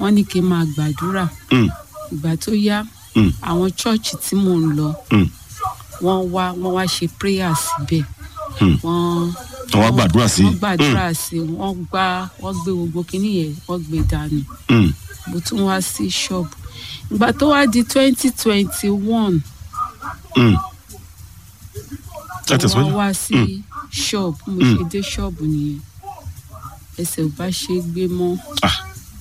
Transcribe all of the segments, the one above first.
wọ́n ní kí n máa gbàdúrà Mm, ìgbà tó yá mm, àwọn chọ́ọ̀chì tí mò ń lọ mm, wọ́n wá wọ́n wá ṣe prayer síbẹ̀ mm. wọ́n wọ́n wá gbàdúrà sí. wọ́n gbàdúrà sí wọ́n gbá wọ́n gbé gbogbo kinní yẹn wọ́n gbé dànù Mm, mm, mo tún wá sí ṣọ́ọ̀bù ìgbà tó wá di twenty twenty one mm. ẹ wọ́n tẹ̀síwájú. wá sí ṣọ́ọ̀bù mo ṣe dé ṣọ́ọ̀bù nìyẹn ẹsẹ̀ ò bá ṣe é gbé mọ́ Ah.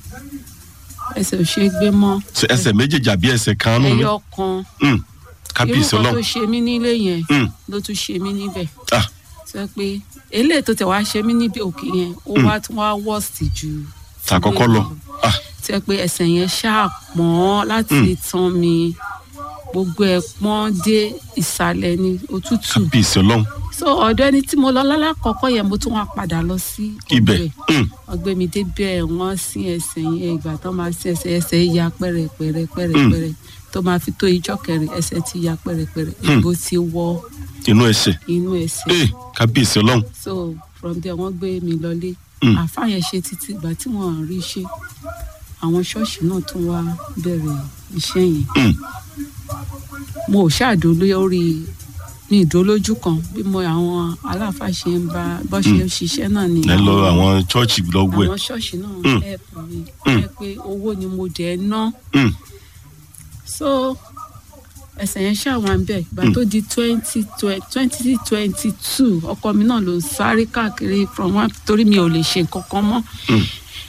ẹsẹ̀ ò ṣe é gbé mọ́ Ṣé ẹsẹ̀ méjèèjì àbí ẹsẹ̀ kan nù mí. ẹyọ kan Mm, irú kábíyèsí kan tó ọlọ́run. ṣe mí nílé yẹn Mm, ló tún ṣe mí níbẹ̀ ah, sọ pé eléyìí tó tẹ̀ wá ṣe mí níbi òkè yẹn ó wá tún wá wọ́ọ̀sì ju tàkọ́kọ́ lọ. Ah, tẹ pé ẹsẹ̀ yẹn ṣáà pọ́n láti tán mi gbogbo ẹ̀ pọ́n dé ìsàlẹ̀ ní òtútù kábíyèsí ọlọ́run. so ọ̀dọ̀ ẹni tí mo lọ lálákọ̀ọ́kọ́ yẹn mo tún wá padà lọ sí ibẹ̀. ọ̀dọ̀ ẹ̀ Mm, wọ́n gbé mi débẹ̀ wọ́n sin ẹsẹ̀ yẹn ìgbà tó máa sin ẹsẹ̀ ẹsẹ̀ ya pẹ́rẹpẹ́rẹ pẹ́rẹpẹ́rẹ tó máa fi tó ijọ́ kẹrin ẹsẹ̀ ti ya pẹ́rẹpẹ́rẹ ìbò ti wọ inú ẹsẹ̀. inú ẹsẹ̀ ee kábíyèsí ọlọ́run. so from there wọ́n gbé mi lọlé Mm. àáfàá yẹn ṣe títí ìgbà tí wọ́n rí ṣe àwọn ṣọ́ọ̀ṣì náà tún wá bẹ̀rẹ̀ iṣẹ́ yẹn Mm, mo ò ṣáàdó lórí mi ìdólójú kan bí mo àwọn aláàfáà ṣe ń bá bọ́ ṣe ń ṣiṣẹ́ náà ni ẹ lọ àwọn chọ́ọ̀chì lọ́gbọ̀ ẹ̀. àwọn ṣọ́ọ̀ṣì náà Mm. help mi Mm. jẹ́ pé owó ni mo dẹ̀ ná Mm, so ẹsẹ̀ yẹn ṣàwọn bẹ̀ ìgbà tó di twenty twenty twenty two ọkọ mi náà ló ń sáré káàkiri from one torí mi ò lè ṣe nǹkan kan mọ́ mm,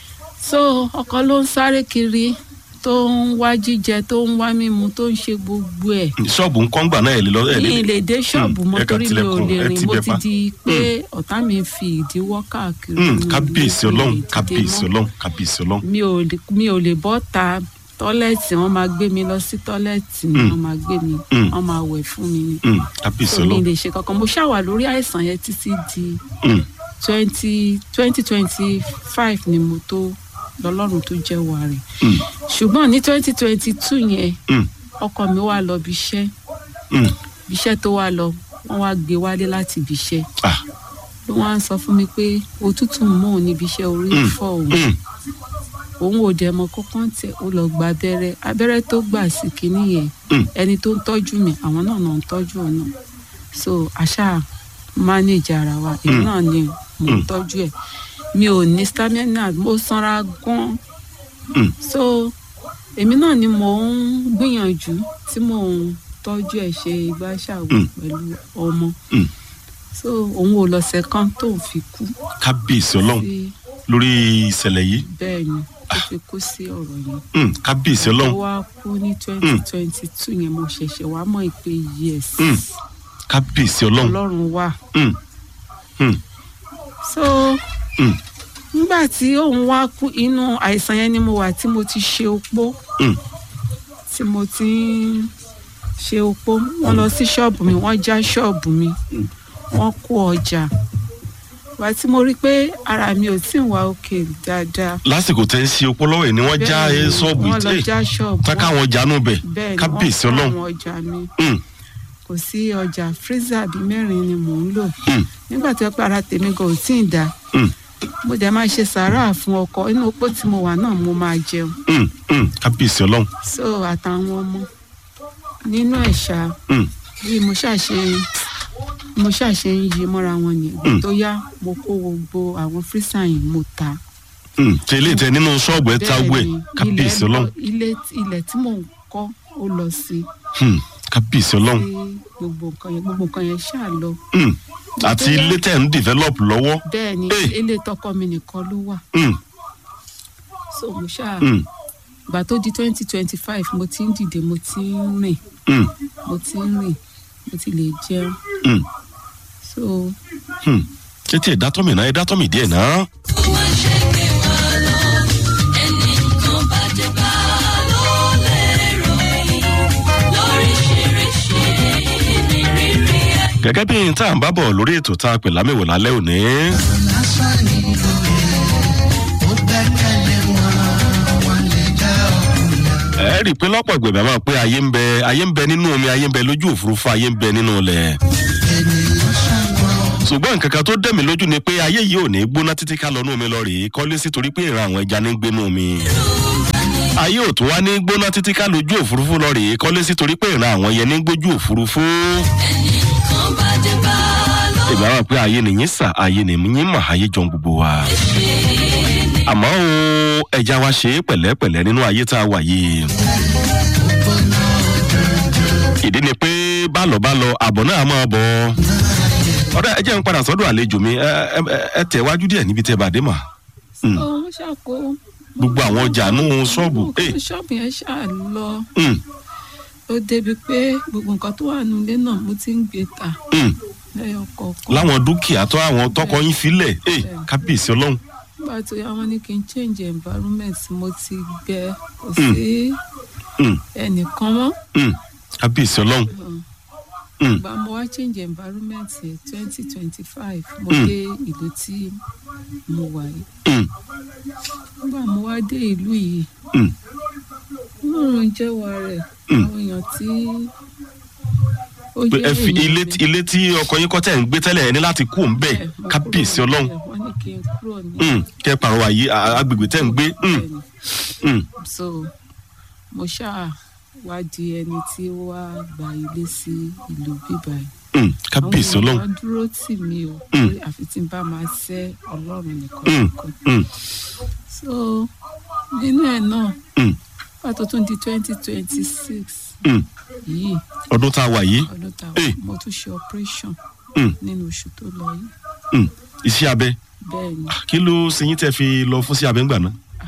so ọkọ ló ń sáré kiri tó ń wá jíjẹ tó ń wá mímu tó ń ṣe gbogbo ẹ̀ ṣọ́ọ̀bù ń kọ́ngbà náà ẹ̀ lè lọ ẹ̀ lè. mi lè dé ṣọ́ọ̀bù Mm, mọ́ ẹ kàn torí mi ò tilẹ̀kùn, lè ẹ rìn ti mo bẹ̀ ti pa. di pé ọ̀tá mi fi ìdíwọ́ káàkiri Mm, nínú ilé, kábíyèsí mi ò ọlọ́run lè dìde kábíyèsí mọ́. ọlọ́run kábíyèsí ọlọ́run. mi ò lè mi ò lè bọ́ ta tọ́lẹ́ẹ̀tì wọ́n máa gbé mi lọ sí tọ́lẹ́ẹ̀tì ni Mm. wọ́n máa gbé mi Mm. wọ́n máa wẹ̀ fún mi ni Mm, kábíyèsí so mi ọlọ́run. lè ṣe kankan mo ṣàwà lórí àìsàn yẹn títí di Mm, twenty twenty twenty five ni mo tó lọ́lọ́run tó jẹ́ wà rẹ̀ mm, ṣùgbọ́n ní twenty twenty two yẹn mm, ọkọ mi wá lọ bí iṣẹ́ mm. bí iṣẹ́ tó wá lọ wọ́n wá gbé wálé láti ibi iṣẹ́ Ah, ló wá ń sọ fún mi pé òtútù ń mú òun níbi iṣẹ́ orí ń Mm. fọ́ òun mm, òun ò dẹ̀ mọ kọ́kọ́ tẹ ó lọ gba abẹ́rẹ́ abẹ́rẹ́ tó gbà sí kinní yẹn Mm. ẹni tó ń tọ́jú mi àwọn náà náà ń tọ́jú òun náà so àṣà manage ara wa èmi Mm. náà ni mo ń Mm. tọ́jú ẹ̀ mi ò ní stamina mo sanra gan mm. so èmi náà ni mo ń gbìyànjú tí mo ń tọ́jú ẹ̀ ṣe ìgbà ṣàwọ̀ Mm. pẹ̀lú ọmọ Mm. so òun ò lọ́sẹ̀ kan tó fi kú kábíyèsí ọlọ́run sí lórí ìṣẹ̀lẹ̀ yìí. bẹ́ẹ̀ ni tó fi kú sí ọ̀rọ̀ yẹn Mm, kábíyèsí ó ọlọ́run. wá kú ní twenty twenty two yẹn mo ṣẹ̀ṣẹ̀ wá mọ̀ pé yes Mm. kábíyèsí ọlọ́run. ọlọ́run wà Mm, mm, so mm, nígbà tí òun wá kú inú àìsàn yẹn ni mo wà tí mo ti ṣe opó mm. tí mo ti ń ṣe opó wọ́n lọ sí ṣọ́ọ̀bù mi wọ́n já ṣọ́ọ̀bù mi wọ́n kó ọjà wá tí mo rí pé ara mi ò tí ì wá òkè dáadáa lásìkò tẹ́ ń ṣe opó lọ́wọ́ ẹ̀ ni wọ́n já Bẹ́ẹ̀ ni, ṣọ́ọ̀bù wọ́n lọ yìí já ṣọ́ọ̀bù tán káwọn jánu bẹ̀ bẹ́ẹ̀ ni wọ́n kábíyèsí kó ọlọ́run. àwọn ọjà mi Mm, kò sí ọjà freezer bíi mẹ́rin ni mò ń lò mm, nígbà tí wọ́n pé ara tèmi gan ò tí ì dá mm, mo dẹ̀ máa ṣe sàárà fún ọkọ inú opó tí mo wà náà mo máa jẹun mm, mm. kábíyèsí ọlọ́run. so àtàwọn ọmọ nínú ẹ̀ṣà Mm, bí mo ṣàṣe mo ṣàṣe ń yí mọ́ra wọn nìyẹn Mm. tó yá mo kó gbogbo àwọn freezer yìí mo ta mm. ṣe ilé ìtẹ nínú ṣọ́ọ̀bù ẹ̀ ta owó ẹ̀ ni, kábíyèsí ilẹ̀ ọlọ́run. lọ- ilé ilẹ̀ tí mò ń kọ́ ó lọ sí Mm, kábíyèsí ọlọ́run. sí gbogbo nǹkan yẹn gbogbo nǹkan yẹn ṣáà lọ Mm, àti ilé tẹ̀ ń develop lọ́wọ́. bẹ́ẹ̀ ni Eh. ilé tọkọ mi nìkan ló wà Mm, so mo ṣáà mm, ìgbà tó di twenty twenty five mo ti ń dìde mo ti ń rìn mm, mo ti ń rìn mo ti lè jẹun mm, so mm. ṣé tí ẹ̀ dátọ́ mi náà ẹ̀ dátọ́ mi díẹ̀ náà. gẹ́gẹ́ bí n tá à ń bá bọ̀ lórí ètò tá a pè lámìwò lálẹ́ òní. ẹ rí i pé lọ́pọ̀ ìgbẹ̀mẹ̀ máa pé ayé ń bẹ ayé ń bẹ nínú omi ayé ń bẹ lójú òfurufú ayé ń bẹ nínú ilẹ̀. ṣùgbọ́n nǹkan kan tó dẹ̀ mí lójú ni pé ayé yìí ò ní gbóná títí ká lọ nú omi lọ rèé kọ́lé sí torí pé ìran àwọn ẹja ní gbénú omi. ayé ò tún wá ní gbóná títí ká lójú òfurufú lọ rèé kọ́lé sí torí pé ìran àwọn yẹn ní gbójú òfurufú. ẹnìkan bá dé bá lọ ìgbà wọn pé ayé nìyí sà ayé nìyí mà ayé jọ gbogbo wa. àmọ́ o ẹja wa ṣe é pẹ̀lẹ́pẹ̀lẹ́ nínú ayé tá a wà yìí. ìdí ni pé bálọ̀ bálọ̀ àbọ̀ náà máa bọ̀. ọ̀rẹ́ ẹ jẹ́ ń padà sọ́dọ̀ àlejò mi ẹ ẹ- ẹ tẹ̀ wájú díẹ̀ níbi tẹ́ bàdé mà. Mm. ó wọ́n ṣàkó gbogbo àwọn ọjà nù ṣọ́ọ̀bù. Eh, ṣọ́ọ̀bù yẹn ṣáà lọ mm, ó débi pé gbogbo nǹkan tó wà nílé náà mo ti ń gbé ta mm. lẹ́yọ kọ̀ọ̀kan láwọn dúkìá tó àwọn tọkọ yín filẹ̀ ẹ kábíyèsí ọlọ́run. nígbà tó yá wọn ní kí n change environment mo ti gbẹ kò sí Mm, ẹnìkan mọ́ mm. kábíyèsí ọlọ́run. Mm, ìgbà mo wá change environment twenty twenty five mo Mm. dé ìlú tí mo wà yìí mm, nígbà mo wá dé ìlú yìí mm. ọlọ́run jẹ́wọ́ rẹ̀ Mm. àwọn èèyàn tí ó pé jẹ́ ẹ fi èèyàn ilé mi. ilé tí ọkọ yín kọ́ tẹ̀ ń gbé tẹ́lẹ̀ ẹ ní láti kú òun bẹ́ẹ̀ Bẹ́ẹ̀, mo kábíyèsí kúrò ọlọ́run. níbẹ̀, wọ́n ní kí n kúrò ní Mm, kẹ́ ẹ pàrọwà yìí a- agbègbè tẹ́ ń gbé. Mm, bẹ́ẹ̀ ni. mm, so mo ṣáà wá di ẹni tí ó wá gba ilé sí ìlú bíbá yìí mm. kábíyèsí àwọn ọlọ́run. èèyàn dúró tì mí o Mm. pé àfi tí n bá máa ṣẹ́ ọlọ́run nìkan Mm, nìkan mm, so nínú ẹ̀ náà mm, pàtó tún di twenty twenty six mm. yìí ọdún tá a wà yìí. ọdún tá a Eh. wà mo tún ṣe operation Mm, nínú oṣù tó lọ yìí mm. iṣẹ́ abẹ bẹ́ẹ̀ ni kí ló ṣe yín tẹ́ fi lọ fún sí abẹ ńgbà náà.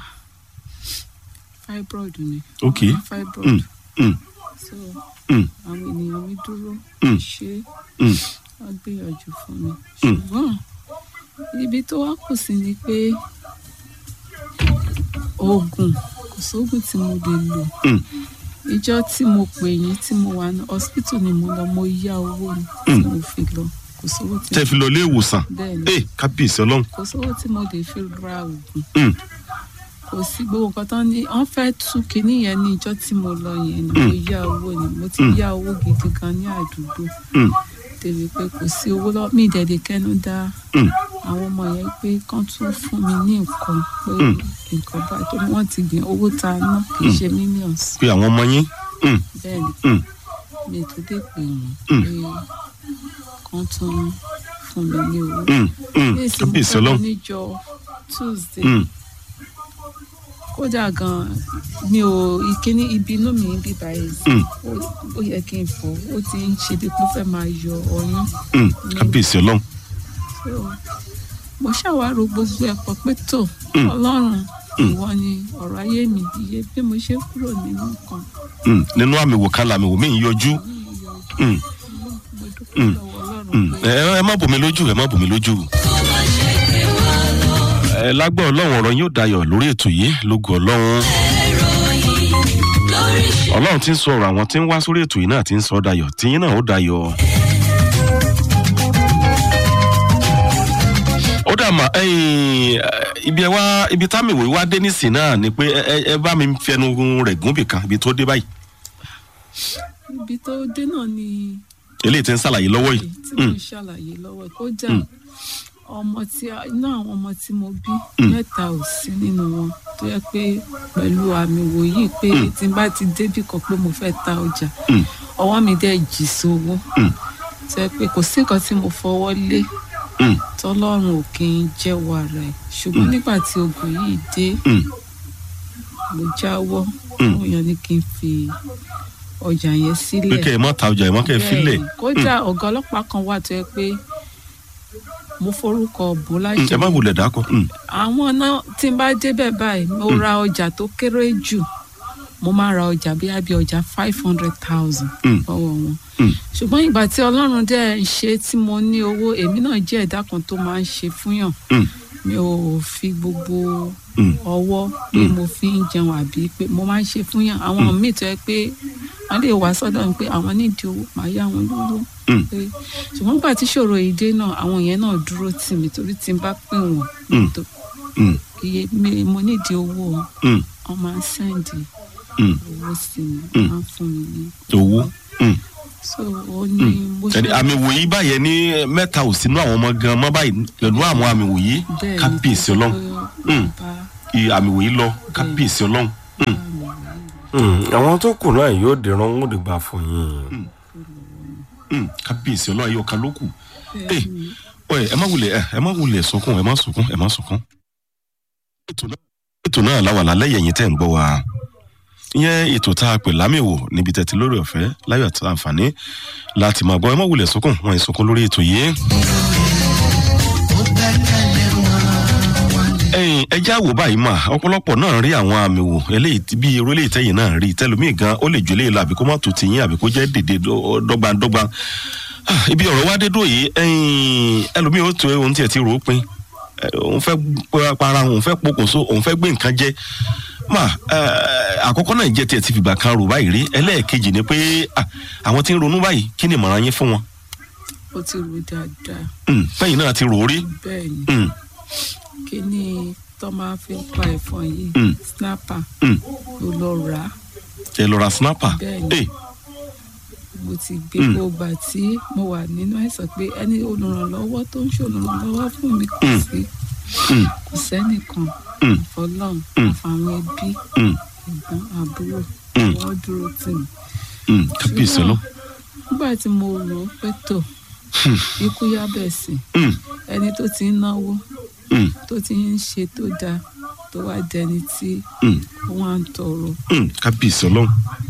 fibroid ni Ok. Mo ní fibroid Mm, mm, so mm, àwọn ènìyàn mi dúró Mm. ṣe mm, wọ́n gbìyànjú fún mi ṣùgbọ́n ibi tó wá kù sí ni pé oògùn kò sóògùn tí mo lè lò mm. ìjọ tí mo pè yín tí mo wà ní hospital ni mo lọ mo yá owó ni tí Mm. mo fi lọ kò sówó tí tẹ́ fi lọ ilé ìwòsàn. bẹ́ẹ̀ ni ẹ kábíyèsí ọlọ́run. kò sówó tí mo lè fi ra oògùn Mm, kò sí gbogbo nǹkan tán ní wọ́n fẹ́ tú kinní yẹn ní ìjọ tí mo lọ yẹn ni mo yá owó ni mo ti Mm. yá owó gidi gan ní àdúgbò mm, débi pé kò sí owó lọ mí ìdẹ̀dẹ̀ kẹ́nu dá mm. àwọn ọmọ yẹn pé kán tún fún mi ní nǹkan pé Mm. nǹkan báyìí tó ní wọ́n ti gbìn owó tá a ná kì í ṣe millions pé àwọn ọmọ yín. Mm, bẹ́ẹ̀ ni mm, mi tó dé pè wọ́n Mm. pé kán tún fún mi ní owó. mm, mm. ní ìsìn mo kábíyèsí fẹ́ lọ ọlọ́run. níjọ tuesday Mm, kódà gan mi ò ìkíní ibi inú mi ń bí báyìí mm, ó- ó yẹ kí n fọ ó ti ń ṣe bí pé ó fẹ́ máa yọ ọyún mm. kábíyèsí ọlọ́run. So, mo ṣàwárò gbogbo ẹ̀ pọ̀ pé tó Mm. ọlọ́run Mm. ìwọ ni ọ̀rọ̀ ayé mi iye bí mo ṣe kúrò nínú nǹkan Mm, nínú àmì wò kan làmì wò mí ń yọjú. yìí yọ Mm, mo dúpẹ́ Mm. lọ́wọ́ ọlọ́run mm. pé ẹ ẹ má bò mí lójú ẹ má bò mí lójú. kó má ṣe gbé wa lọ ẹ lágbọ́ ọlọ́run ọ̀rọ̀ yóò dayọ̀ lórí ètò yìí lógo ọlọ́run. ẹ̀rọ yìí lórí ọlọ́run ti ń sọ ọ̀rọ̀ àwọn tí ń wá sórí ètò yìí náà ti ń sọ dayọ̀ tiyín náà ó dayọ̀. ó dà mà ẹ̀yin, ẹ, ibi ẹ wá ibi támìwé wá dé nísìn náà ni pé ẹ ẹ- ẹ bá mi fẹnu rẹ̀ gún bìkan ibi tó dé báyìí ibi tó dé náà ni eléyìí ti ń ṣàlàyé lọ́wọ́ yìí. tí mo ń ṣàlàyé lọ́wọ́ ẹ̀ kódà Mm. ọmọ tí a- inú àwọn ọmọ tí mo bí Mm. mẹ́ta ò sí nínú wọn tó yẹ pé pẹ̀lú àmì wòyí pé Mm. tí n bá ti débì kan pé mo fẹ́ ta ọjà Mm. ọwọ́ mi dẹ̀ jì sówó Mm. tó yẹ pé kò sí nǹkan tí mo fọwọ́ lé Mm, tọ́lọ́run ò kí ń jẹ́wọ́ ara ẹ̀ ṣùgbọ́n nígbà tí ogun yìí dé mm, mo jáwọ́ Mm. mo yàn ní kí n fi ọjà yẹn pé sílẹ̀ kẹ́ ẹ má ta ọjà ẹ má kẹ́ ẹ filẹ̀ Bẹ́ẹ̀ni, kódà ọ̀gá ọlọ́pàá kan wà tó yẹ pé mo forúkọ bò Mm, lájẹ ẹ má wulẹ̀ dákọ̀. Mm, àwọn náà tí n bá débẹ̀ báyìí mo ra ọjà tó kéré jù mo máa ra ọjà bí àbí ọjà five hundred thousand Mm. lọ́wọ́ wọn mm, ṣùgbọ́n ìgbà tí ọlọ́run dẹ̀ ń ṣe tí mo ní owó èmi náà jẹ́ ẹ̀dá kan tó máa ń ṣe fúnyàn mm, mi ò fi gbogbo mm, ọwọ́ pé mo fi ń jẹun àbí pé mo máa ń ṣe fúnyàn àwọn míì tó yẹ pé wọ́n lè wá sọ́dọ̀ mi pé àwọn nídìí owó màá yá wọn lówó mm, pé ṣùgbọ́n nígbà tí ṣòro yìí dé náà àwọn yẹn náà dúró tì mí torí tí n bá pè wọ́n Mm. tó mm, iye mi mo nídìí owó mm, wọ́n máa ń sẹ́ǹdì mm. owó sí mi Mm. wọ́n máa ń fún mi ní owó. Mm. so ó ní bó ṣe ẹni àmì wòyí báyẹn ní mẹ́ta ò sínú àwọn ọmọ gan mọ́ báyìí pẹ̀lú àwọn àmì wòyí bẹ́ẹ̀ ni kábíyèsí tó ọlọ́run ṣe pé Mm. bá i àmì wòyí lọ kábíyèsí ọlọ́run Mm, bá mi Mm, àwọn tó kù náà yóò dìran ń dìgbà fún yín. Mm, kábíyèsí ọlọ́run ayé ọ̀ka ló kù. ẹ ẹ ẹ má wulẹ̀ ẹ ẹ má wulẹ̀ sunkún ẹ má sunkún ẹ má sunkún. ètò náà ètò náà láwà lálẹ́ yẹ̀yìn tẹ̀ ń gbọ́ wa. ìyẹn ètò tá a pè lámìwò níbi tẹ̀tí lórí ọ̀fẹ́ láyọ̀ àti àǹfààní láti máa gbọ́ ẹ má wulẹ̀ sunkún wọn ì sunkún lórí ètò yìí. ẹyin ẹjẹ àwò báyìí mà ọ̀pọ̀lọpọ̀ náà rí àwọn àmì wò eléyìí tí- bí irú eléyìí tẹ̀yìn náà rí tẹlómi gan ó lè ju eléyìí lọ àbí kó má tó tiyín àbí kó jẹ́ dèdè dọ́- dọ́gbandọ́gba Ah, ibi ọ̀rọ̀ wa dé dúró yìí ẹyin ẹlòmíì ó tó ohun tiẹ̀ ti rò ó pin ẹ, òun fẹ́ pa- para òun fẹ́ pokùnso òun fẹ́ gbé nǹkan jẹ mà ẹ, àkọ́kọ́ náà jẹ́ tiẹ̀ ti fìgbà kan rò báyìí rí ẹlẹ́ẹ̀kejì ni pé ah, àwọn tí ń ronú báyìí kí ni ìmọ̀ràn yín fún wọn ó ti rò dáadáa Mm, fẹ́yìn náà ti rò ó rí bẹ́ẹ̀ ni Mm, kí ni tó máa fi pa ẹ̀fọn yìí Mm. snapper mm. ló lọ rà á ẹ lọ ra snapper Bẹ́ẹ̀ni. Eh, mo ti gbé Mm. gbogbo tí mo wà nínú àìsàn pé ẹni olùrànlọ́wọ́ tó ń ṣolùrànlọ́wọ́ fún mi kò Mm. sí mm, kò sẹ́nìkan Mm. àfọlọ́run Mm. àfàwọn ẹbí mm, ẹ̀gbọ́n àbúrò Mm. wọ́n dúró tì mí. mm. kábíyèsí ọlọ́run. nígbà tí mo rò ó pé tó ikú yá bẹ̀ sí Mm, ẹni tó ti ń náwó mm, tó ti ń ṣe tó dáa tó wá dẹni tí mm, wọ́n á ń tọrọ. mm. kábíyèsí ọlọ́run.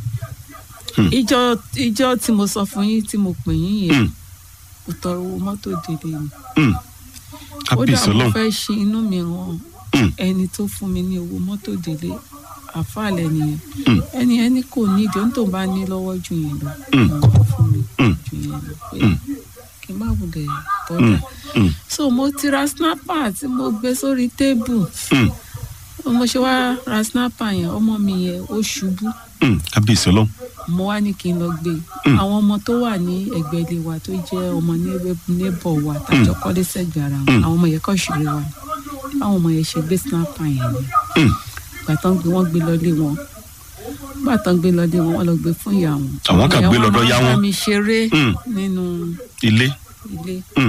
ìjọ ìjọ tí mo sọ fún yín tí mo pè yín yẹn Mm, kò tọrọ owó mọ́tò délé ni. mm. ó dà kábíyèsí mo ọlọ́run. fẹ́ ṣe inú mi hàn Mm, ẹni tó fún mi ní owó mọ́tò délé àfàlẹ́ nìyẹn Mm. ẹni ẹni kò ní ìdí ohun tó bá ní lọ́wọ́ jù yẹn lọ Mm. òun kò fún mi Mm. jù yẹn lọ pé Mm. kí n má wulẹ̀ bọ́dà mm, mm, so mo ti ra snapper tí mo gbé sórí tébù mm, mo ṣe wá ra snapper yẹn ọmọ mi yẹn ó ṣubú mm. kábíyèsí ọlọ́run. mo wá ní kí n lọ gbé Mm. àwọn ọmọ tó wà ní ẹ̀gbẹ́ ilé wa tó jẹ́ ọmọ nébọ wa tàjọ kọ́lé sẹ́gbẹ̀ẹ́ ara wọn Mm. àwọn ọmọ yẹn kọ́ ṣeré wa ni báwọn ọmọ yẹn ṣe gbé snapper yẹn ni Mm, gbà tán gbé wọn gbé lọlé wọn gbà tán gbé lọlé wọn wọn lọ gbé fún ìyá wọn. Àwọn kan Ìyá gbé wọn lọ́dọ̀ máa yá bá wọn. mi ṣeré Mm. nínú ilé. ilé Mm,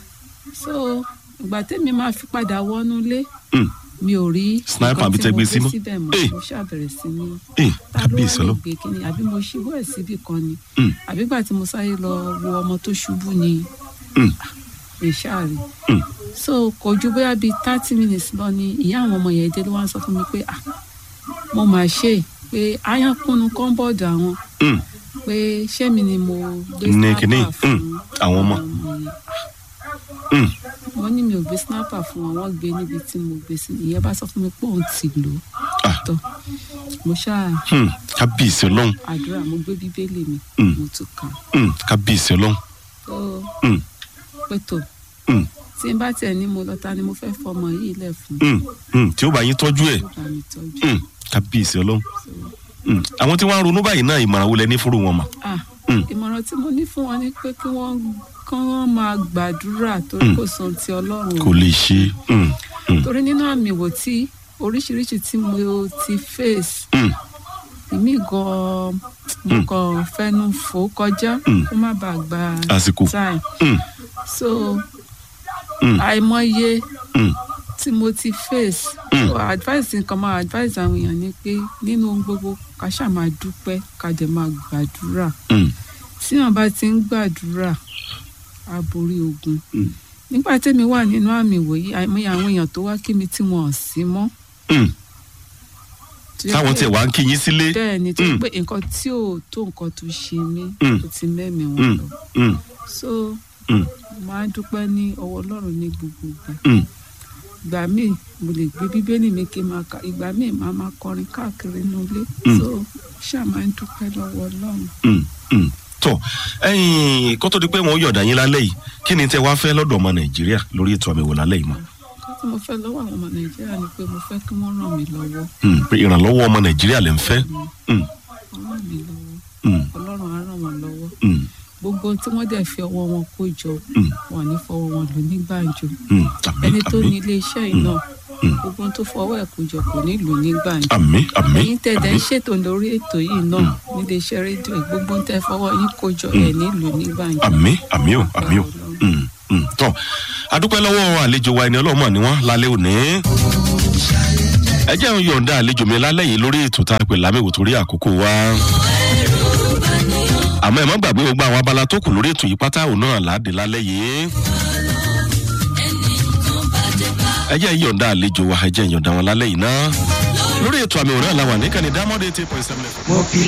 so ìgbà tẹ́mi máa fi padà wọnú ilé mm. mi ò rí Sniper nǹkan àbí tí tẹ́ mo gbé gbé sí mọ́? síbẹ̀ mọ́ Eh. mo ṣàbẹ̀rẹ̀ sí ní Eh, ta ló kábíyèsí wá lè ọlọ́run. gbé kíni àbí mo ṣubú ẹ̀ síbì kan ni Mm, àbí gbà tí mo sáré lọ wo ọmọ tó ṣubú ni mm, mi ṣáàrí mm. so kò ju bóyá bíi thirty minutes lọ ni ìyá àwọn ọmọ yẹn dé ló wá ń sọ fún mi pé ah mo máa ṣe é pé aáyán kúnnu kọ́ńbọ̀dù àwọn Mm, pé ṣé mi ni mo gbé Ní snapper kíní, fún mm, àwọn ọmọ. yẹn mm. wọ́n ní mi ò gbé snapper fún wọn wọ́n gbé níbi tí mo gbé sí ìyẹn bá sọ fún mi pé òun ti lò ó Ah. tọ́ mo ṣáà Mm, kábíyèsí ọlọ́run. àdúrà mo gbé bíbélì mi Mm. mo tún kà Mm, kábíyèsí ọlọ́run. tó Mm, pé tó mm, tí n bá tiẹ̀ ní mo lọ ta ni mo fẹ́ fọmọ yìí lẹ̀ fún mm, mm. tí ó bá yín tọ́jú ẹ̀. tó bá mi tọ́jú Mm, kábíyèsí ọlọ́run. so Mm. àwọn tí wọ́n á ronú báyìí náà ìmọ̀ràn wo lẹ ní fúru wọn mà. ah Mm. ìmọ̀ràn tí mo ní fún wọn ni pé kí wọ́n kán wọ́n máa gbàdúrà torí Mm. kò sọ ti ọlọ́run kò lè ṣe. Mm, mm, torí nínú àmì wò tí oríṣiríṣi tí mo ti face mm, èmi gan-an mo Mm. kàn fẹnu fò kọjá Mm. kó má bàa gba àsìkò. time Mm, so mm, àìmọye mm, tí mo ti face Mm. so advice nǹkan máa advice àwọn èèyàn ni pé nínú ohun gbogbo ká ṣáà máa dúpẹ́ ká dẹ̀ máa gbàdúrà mm, tí wọn bá ti ń gbàdúrà á borí ogun Mm. nígbà tẹ́mi wà nínú àmì ìwòyí àìmọye àwọn èèyàn tó wá kí mi tí wọn ò sí mọ́ mm. tó yẹ táwọn pé- tiẹ̀ wá ń kí yín sílé. bẹ́ẹ̀ ni tó yẹ Mm. pé nǹkan tí ò tó nǹkan tó ṣe mí Mm. ó ti mẹ́mi wọn Mm, lọ mm, so mm, máa dúpẹ́ ní ọwọ́ ọlọ́run ní gbogbo ìgbà mm. ìgbà míì mo lè gbé bíbélì mi kí n máa ka ìgbà míì máa máa kọrin káàkiri inú ilé Mm. so ṣáà máa ń dúpẹ́ lọ́wọ́ ọlọ́run. Mm, mm. tọ ẹyin kó tó di pé wọn ó yọ̀dà yín lálẹ́ yìí kí ni tẹ wá fẹ́ lọ́dọ̀ ọmọ nàìjíríà lórí ètò àmì wò lálẹ́ yìí mọ́ nǹkan tí mo fẹ́ lọ́wọ́ àwọn ọmọ nàìjíríà ni pé mo fẹ́ kí wọ́n ràn mí lọ́wọ́ Mm, pé ìrànlọ́wọ́ ọmọ nàìjíríà lè ń fẹ́ Mm, wọ́n ràn mí lọ́wọ́ mm, ọlọ́run á ràn wọ́n lọ́wọ́ mm, gbogbo ohun tí wọ́n dẹ̀ fi ọwọ́ wọn kó jọ Mm. wọn ní fọwọ́ wọn lò ní gbàǹjo mm. àmì ẹni tó ní àmì ilé iṣẹ́ yìí náà Mm. gbogbo ohun tó fọwọ́ ẹ̀ kó jọ kò ní lò ní gbàǹjo àmì àmì ẹ̀yin tẹ̀dẹ̀ ń àmì ṣètò lórí ètò yìí náà nílé iṣẹ́ rédíò yìí, gbogbo ohun tẹ́ fọwọ́ yín kó jọ ẹ̀ ní lò ní gbàǹjo. àmì àmì ò àmì ò Mm, mm. tọ adúpẹ́ lọ́wọ́ àlejò wa ẹni ọlọ́mọ ni wọ́n lálẹ́ òní ẹ jẹ́ ń yọ̀ǹda àlejò mi lálẹ́ yìí lórí ètò tá a pè lámìwò torí àkókò wa. àmọ́ ẹ má gbàgbé gbogbo àwọn abala tó kù lórí ètò yìí pátá òun náà láàdé lálẹ́ yìí. ẹ jẹ́ yọ̀ǹda àlejò wa ẹ jẹ́ yọ̀ǹda wọn lálẹ́ yìí náà. lórí ètò àmì òun náà la wà ní kàní dámọ́dé eighty point seven. mo fi